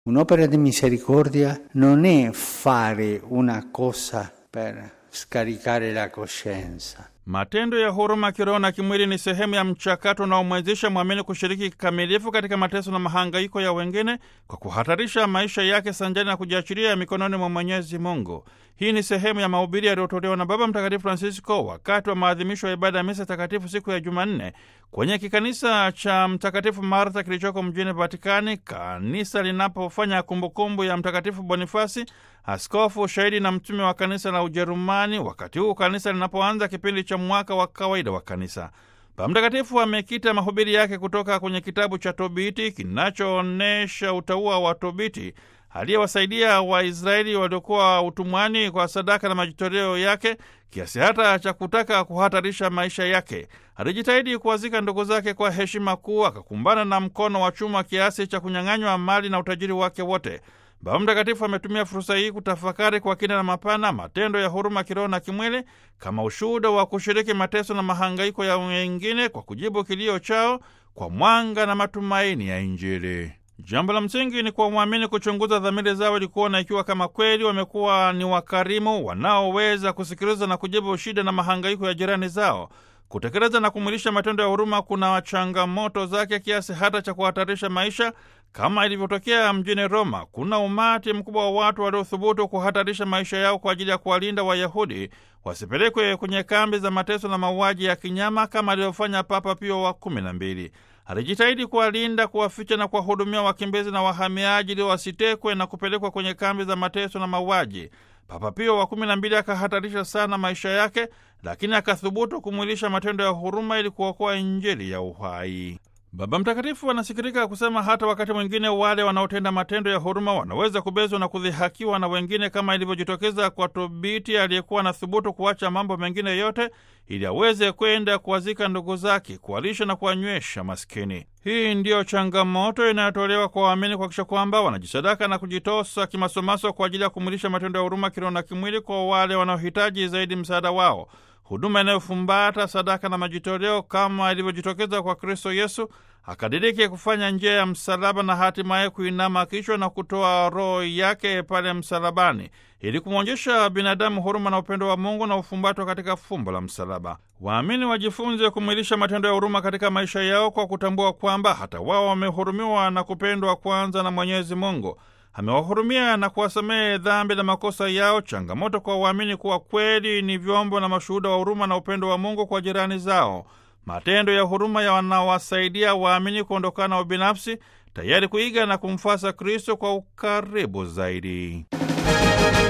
Un'opera di misericordia non è fare una cosa per scaricare la coscienza. Matendo ya huruma kiroho na kimwili ni sehemu ya mchakato unaomwezesha mwamini kushiriki kikamilifu katika mateso na mahangaiko ya wengine kwa kuhatarisha maisha yake sanjani na kujiachilia mikononi mwa Mwenyezi Mungu. Hii ni sehemu ya mahubiri yaliyotolewa na Baba Mtakatifu Francisco wakati wa maadhimisho ya ibada ya misa takatifu siku ya Jumanne kwenye kikanisa cha Mtakatifu Martha kilichoko mjini Vatikani, kanisa linapofanya kumbukumbu ya Mtakatifu Bonifasi, askofu shahidi na mtume wa kanisa la Ujerumani, wakati huu kanisa linapoanza kipindi cha mwaka wa kawaida wa kanisa. Baba Mtakatifu amekita mahubiri yake kutoka kwenye kitabu cha Tobiti kinachoonyesha utaua wa Tobiti aliyewasaidia Waisraeli waliokuwa utumwani kwa sadaka na majitoleo yake kiasi hata cha kutaka kuhatarisha maisha yake. Alijitahidi kuwazika ndugu zake kwa heshima kuu, akakumbana na mkono wa chuma kiasi cha kunyang'anywa mali na utajiri wake wote. Baba Mtakatifu ametumia fursa hii kutafakari kwa kina na mapana matendo ya huruma kiroho na kimwili kama ushuhuda wa kushiriki mateso na mahangaiko ya wengine kwa kujibu kilio chao kwa mwanga na matumaini ya Injili. Jambo la msingi ni kwa mwamini kuchunguza dhamiri zao ili kuona ikiwa kama kweli wamekuwa ni wakarimu wanaoweza kusikiliza na kujibu shida na mahangaiko ya jirani zao. Kutekeleza na kumwilisha matendo ya huruma kuna changamoto zake kiasi hata cha kuhatarisha maisha, kama ilivyotokea mjini Roma. Kuna umati mkubwa wa watu waliothubutu kuhatarisha maisha yao kwa ajili ya kuwalinda Wayahudi wasipelekwe kwenye kambi za mateso na mauaji ya kinyama kama alivyofanya Papa Pio wa kumi na mbili. Alijitahidi kuwalinda, kuwaficha na kuwahudumia wakimbizi na wahamiaji ili wasitekwe na kupelekwa kwenye kambi za mateso na mauaji. Papa Pio wa kumi na mbili akahatarisha sana maisha yake, lakini akathubutu kumwilisha matendo ya huruma ili kuokoa Injili ya uhai. Baba Mtakatifu anasikitika kusema hata wakati mwingine wale wanaotenda matendo ya huruma wanaweza kubezwa na kudhihakiwa na wengine, kama ilivyojitokeza kwa Tobiti aliyekuwa na thubutu kuacha mambo mengine yote ili aweze kwenda kuwazika ndugu zake, kuwalisha na kuwanywesha maskini. Hii ndiyo changamoto inayotolewa kwa waamini kuhakikisha kwamba wanajisadaka na kujitosa kimasomaso kwa ajili ya kumwilisha matendo ya huruma kiroho na kimwili kwa wale wanaohitaji zaidi msaada wao, huduma inayofumbata sadaka na majitoleo kama ilivyojitokeza kwa Kristo Yesu akadiriki kufanya njia ya msalaba na hatimaye kuinama kichwa na kutoa roho yake pale msalabani ili kumwonyesha binadamu huruma na upendo wa Mungu na ufumbatwa katika fumbo la msalaba. Waamini wajifunze kumwilisha matendo ya huruma katika maisha yao kwa kutambua kwamba hata wao wamehurumiwa na kupendwa kwanza na Mwenyezi Mungu. Amewahurumia na kuwasamehe dhambi na makosa yao. Changamoto kwa waamini kuwa kweli ni vyombo na mashuhuda wa huruma na upendo wa Mungu kwa jirani zao. Matendo ya huruma yanawasaidia waamini kuondokana na ubinafsi, tayari kuiga na kumfuasa Kristo kwa ukaribu zaidi.